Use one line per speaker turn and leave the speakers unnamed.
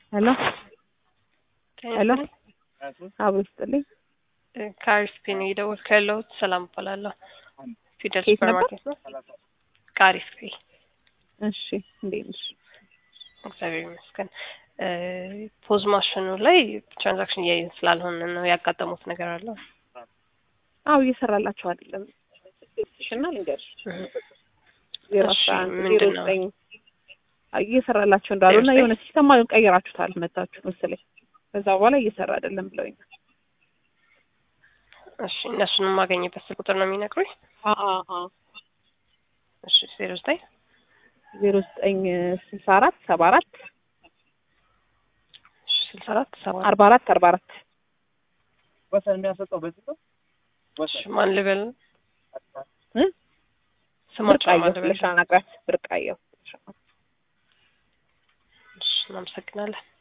ሄሎ ሄሎ አብሮ ይስጥልኝ።
ከአሪፍ ነው የደወልኩ ያለሁት። ሰላም እባላለሁ። ፊደል
ከየት
ሱፐር
ነበር?
ማርኬት ነው። ከአሪፍ ፔይ።
እሺ እንዴት ነሽ?
እግዚአብሔር ይመስገን። እ ፖዝ ማሽኑ ላይ ትራንዛክሽን እያየን ስላልሆነ ነው ያጋጠሙት ነገር አለ።
አዎ እየሰራላቸው አይደለም። ሽና ልንገርሽ ዜሮ
እሺ፣
አስራ አንድ ዜሮ
ምንድን ነው?
ዘጠኝ እየሰራላቸው እንዳሉ እና
ዜሮ
የሆነ ሲስተማ ቀይራችሁታል መታችሁ መሰለኝ። ከዛ በኋላ እየሰራ አይደለም ብለውኛል።
እሺ፣ እነሱን የማገኝበት ስልክ ቁጥር ነው የሚነግሩኝ። እሺ፣ ዜሮ ዘጠኝ
ዜሮ ዘጠኝ ስልሳ አራት ሰባ አራት
እሺ፣ ስልሳ አራት ሰባ
አርባ አራት አርባ አራት
ወሰን የሚያሰጠው በዚህ ነው።
እሺ፣ ማን ልበል?
እ?
ስማቸው ማን
ብርቃየሁ
ልበል?
ብለሽ አናግራት። ብርቃየሁ
እሺ፣ እናመሰግናለን።